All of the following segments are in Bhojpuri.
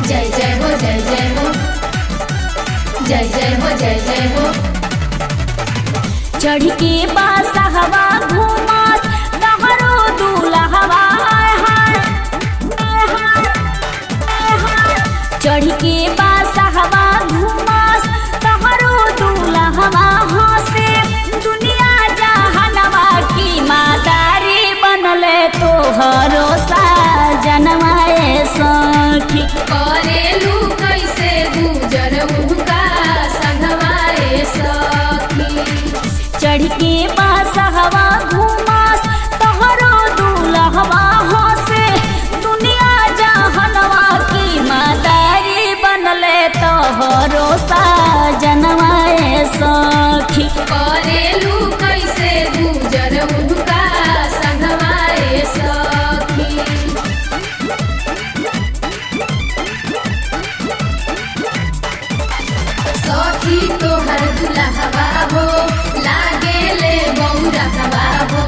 जय जय हो जय जय हो जय जय हो जय जय हो चढ़ के बासहवा घूमत तहरो दूल्हवा आय हाय आय हाय, आय हाय। चढ़ के बासहवा घूमत तहरो दूल्हवा हंसे दुनिया जहानवा की मातारी बनले तोहरो साजनवा ए सखी करेलू कैसे गुजर उनका संगवाए सखी चढ़ के बासहवा घूमस तोहरो दूल्हवा हंसे दुनिया जहनवा की मातारी बनले तोहरो साजनवा ए सखी करेलू कैसे गुजर उनका संगवाए सखी सखी तोहर दुल्हवा हो लागे ले बौरहवा हो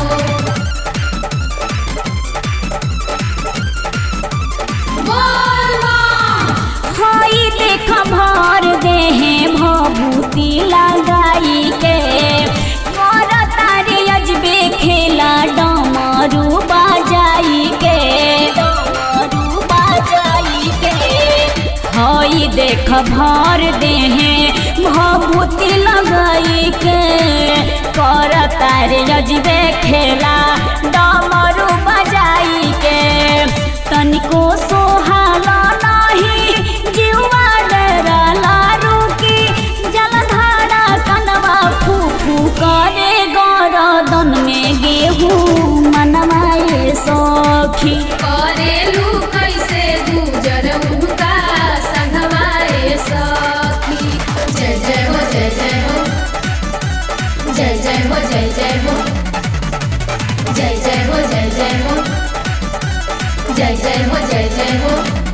बोल माँ हई देख भर देहे भभूति लगाई के कर तारे अजबे खेला डमरू बाजाई के डमरू बाजाई के हई देख भर देहे भभूति लगाई के कर तारे अजबे खेला डमरू बजाई के तनिको सोहाला नाही जीवा डरला रुकी जलधारा कनवा फू फू करे गरदन में गेहूँ मनवाए सखी करेलू कैसे गुजर उनका संगवाए सखी जय जय हो जय जय हो जय जय हो जय जय हो जय जय हो जय जय हो जय जय हो जय जय हो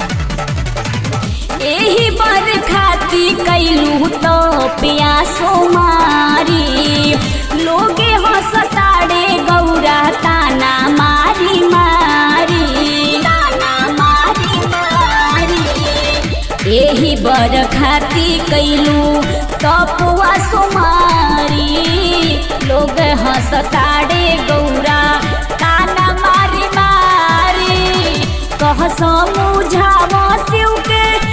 एही बर खाती कैलू तो प्यासो मारी लोगे हंसताड़े गौरा ताना मारी मारी ताना मारी मारी एही बर खाती कैलू तपुआ सुमारी लोग हंसताड़े गौरा ताना मारी मारी कह समझाव शिव के